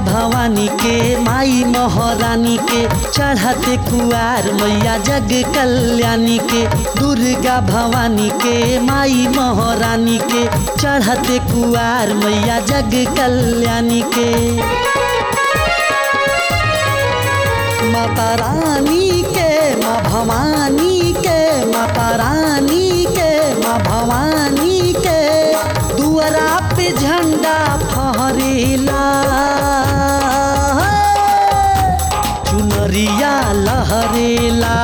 भवानी के माई महारानी के चढ़ते कुआर मैया जग कल्याणी के दुर्गा भवानी के माई महारानी के चढ़ते कुआर मैया जग कल्याणी के माता रानी के माँ भवानी के माता रानी के माँ भवानी के दुआरा पे झंडा फहरेला चुनरिया लहरेला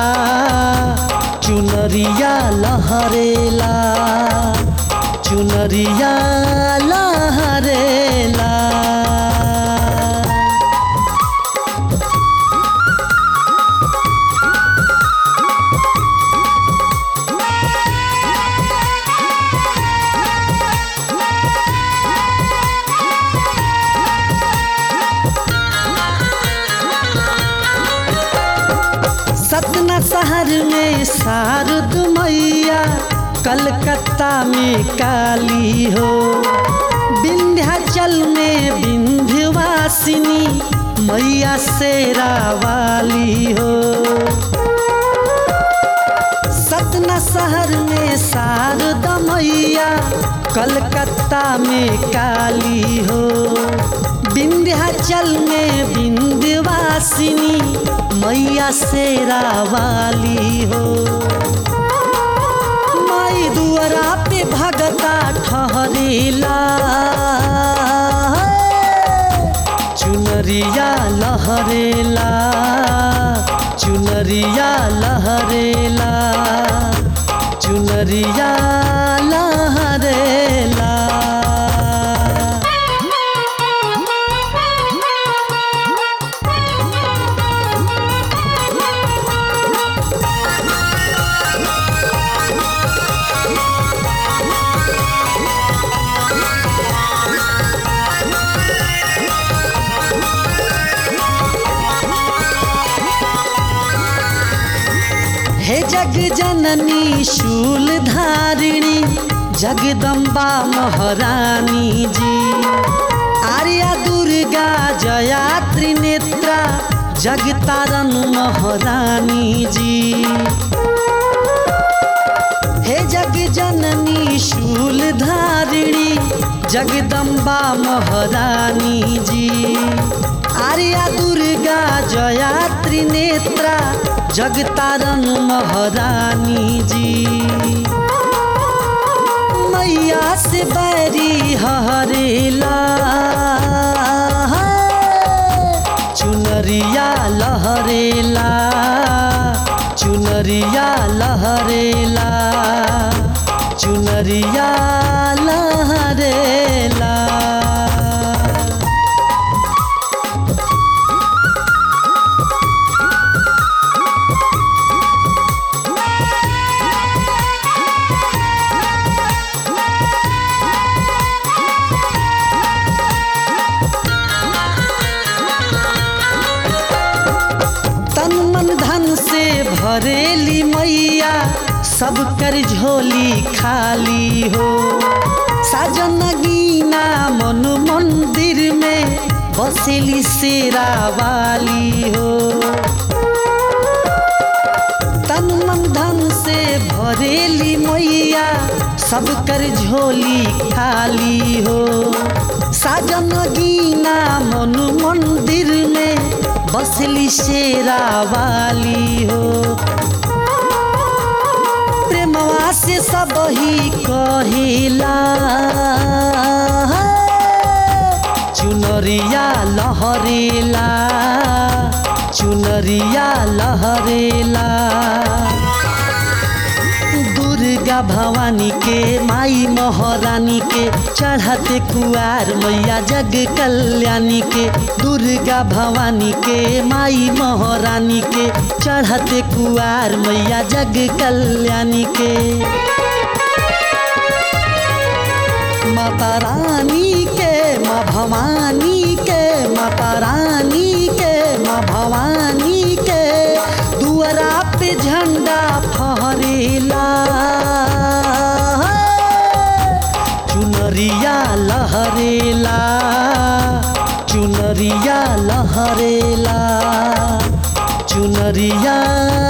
चुनरिया लहरेला चुनरिया लहरेला सतना शहर में शारद मैया कलकत्ता में काली हो विंध्याचल में विंध्यवासिनी मैया शेरा वाली हो सतना शहर में शारदा मैया कलकत्ता में काली हो विंध्याचल में विंध्यवासिनी मैया शेरा वाली हो माई दुआरा पे भगता ठहरेला चुनरिया लहरेला चुनरिया लहरेला चुनरिया लहरेला हे जग जननी शूल धारिणी जगदम्बा महारानी जी आर्या दुर्गा जया त्रिनेत्रा जगतारन महारानी जी हे जग जननी शूल धारिणी जगदम्बा महारानी जी आर्या दुर्गा जया त्रिनेत्रा जगतारन महारानी जी मैया से बैरी हरेला चुनरिया लहरेला चुनरिया लहरेला चुनरिया लहरेला तन मन धन से भरेली मैया सब कर झोली खाली हो साजन गीना मन मंदिर में बसेली शेरा वाली हो तन मन धन से भरेली मैया सब कर झोली खाली हो साजन गीना मन मंदिर में बसली शेरा वाली हो प्रेमवा से सब ही कहिला चुनरिया लहरेला चुनरिया लहरेला दुर्गा भवानी के माई महारानी के चढ़ते कुआर मैया जग कल्याणी के दुर्गा भवानी के माई महारानी के चढ़ते कुआर मैया जग कल्याणी के माता रानी के माँ भवानी के माता रानी के माँ भवानी के दुआरा पे झंडा फहरेला चुनरिया लहरेला चुनरिया भावेला चुनरिया